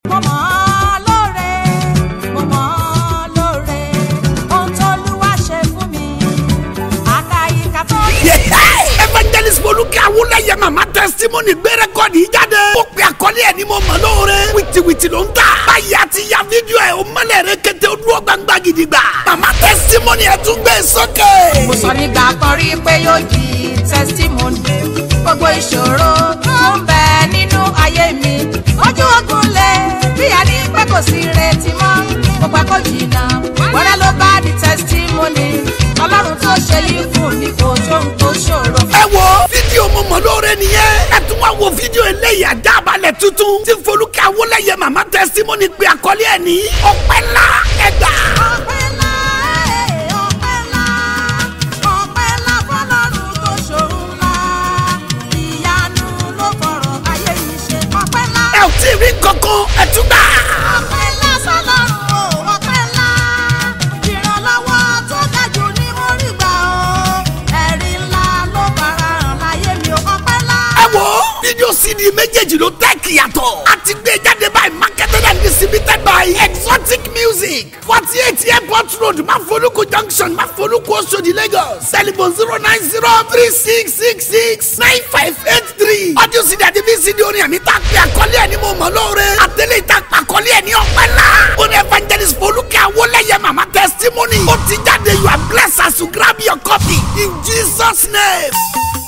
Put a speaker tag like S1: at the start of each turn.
S1: mo mọ̀ ọ́ lóore mo mọ̀ ọ́ lóore ohun tó lúwa ṣe fún mi àkàyíká tó yẹ.
S2: evangelist olùkẹ́ awúlẹ̀yẹ mama testimony gbé rẹ́kọ̀dì yìí jáde. ó pe àkọlé ẹ̀ ní mo mọ̀ lóore. wìtìwìtì ló ń tà. báyìí àti ya fídíò ẹ̀ o mọ̀lẹ̀ rẹ kété o dúró gbangba gidigba. mama testimony ẹ̀ tún gbé sókè.
S1: mo sọ nígbà kan rí pé yóò di testimony gbogbo ìṣòro tó ń bẹ nínú ayé mi ojú ogun lé bí a ní pé kò sí retí mọ́ mo pẹ́ kó jìnnà wẹ́rẹ́ ló bá di testimony ọlọ́run tó ṣe yí fún mi kò sóhun tó ṣòro.
S2: ẹ wo fídíò mo mọ̀ lóore nìyẹn. ẹ tún wá wo fídíò eléyìí àdábalẹ̀ tuntun. tí folúkẹ́ awúlẹ̀yẹ mama testimony gbé àkọlé ẹ̀ ní ọpẹ́ ńlá ẹgbà.
S1: ọpẹ́ ńlá ẹ̀, ọpẹ́ ńlá ọpẹ́ ńlá fọ́lọ́run tó ṣòro ńlá ìyanu ló fọ̀rọ̀ ayé yìí ṣe ọpẹ́ ńlá.
S2: ẹ ò tí ì rí kankan ẹ tún gbà.
S1: ọpẹ́ ńlá sọ́lọ́run o ọpẹ́ ńlá ìrànlọ́wọ́ tó dájú ní mo rí gbà o ẹ̀rí ńlá ló fara hàn láyé mi o ọpẹ́ ńlá.
S2: ẹ wo fídíò cd méjèèjì ló tẹ́ kìyàtọ̀ a ti gbé jáde by marketed and distributed by exotic music forty eight airport road mafoluku junction mafoluku oṣodi lagos telephone zero nine zero three six six six nine five eight three audio cd àti vcd orin àmì tá a pè àkọlé ẹ̀ ní mo mọ̀ lóore àtẹlẹ́ ìta àkọlé ẹ̀ ní ọpẹ́ ńlá orin evangelist folúkẹ́ awolẹ́yẹ mama testimony ó ti jáde you are blessed as you grab your copy in jesus name.